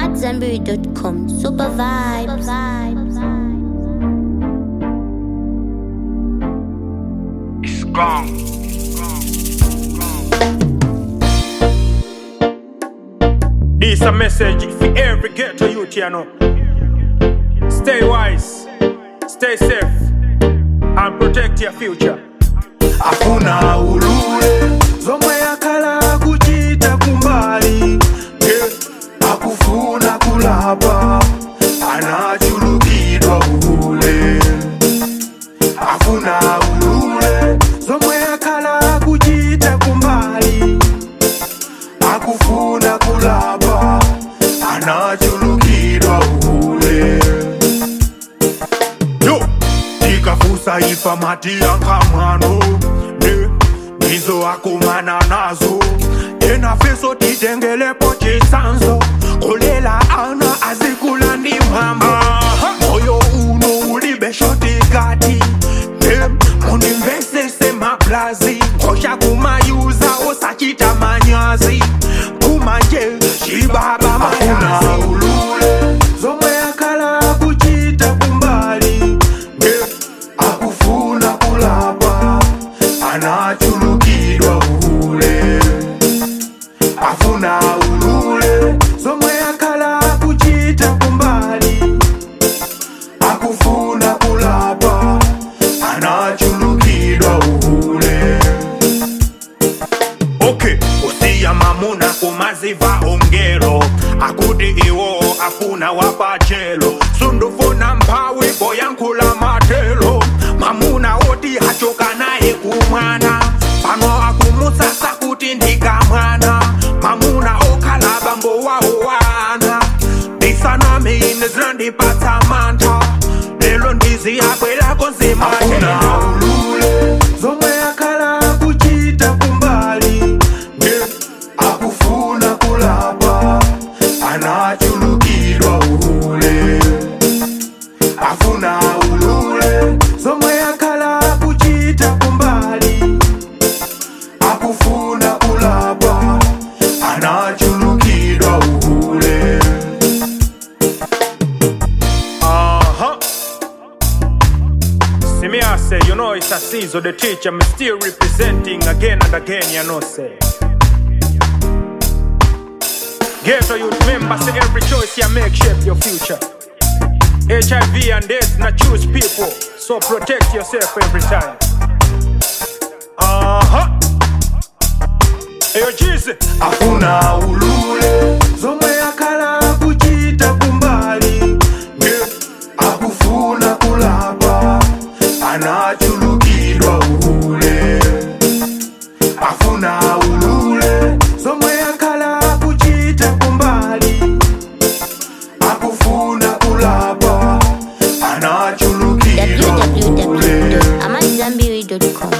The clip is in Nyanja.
AmadZanbury.com. Super vibes. It's gone. This a message for every ghetto youth, you know. Stay wise, stay safe, and protect your future. afuna ulule zomwe akhala kuchita kumbali yeah. akufuna kulapa anachulukidwa ule afuna ulule zomwe akhala kuchita kumbali akufuna kulapa anachulukidwa ule yo tikafusa ifa mati yankamwano ne nizo akumana nazo tena feso titengelepo chisanzo kolela ana azikula ndi mama moyo uno ulibeshotikati ne munimvesese maplazi ngosha kumayuza osachita manyazi kumanje chibaba mayazi ulule zomwe akala kuchita kumbali ne akufuna kulapa anachulukidwa ule afuna ulule zomwe akala kuchita kumbali akufuna kulapa anachulukidwa ule okay usiya mamuna kumaziva ongelo akuti iwo afuna wapachelo sundufuna mphawi boyankhula matelo mamuna oti achoka naye kumwana pano akumusasa kuti ndikamwana mamuna okhala bambo wawo wana ndisanami ine zinandipatsa mantha lelo ndiziyabwelako nzimatela ulule zomwe akhala kuchita kumbali ne akufuna kulapa anachulukidwa ule afuna ulule zomwe akhala kuchita kumbali akufuna kulapa anachulukidwa ule Uh-huh. See me, I say, you know it's a season, the teacher, me still representing again and again, you know, say. Ghetto youth member, say every choice you make shape your future. HIV and AIDS, not choose people, so protect yourself every time. Uh-huh. Hey, yo, Jesus. afuna ulule zomwe akhala kuchita kumbali ne akufuna kulapa anachulukidwa ule afuna ulule zomwe akhala kuchita kumbali akufuna kulapa anachulukidwa ule www.amadzanbury.com.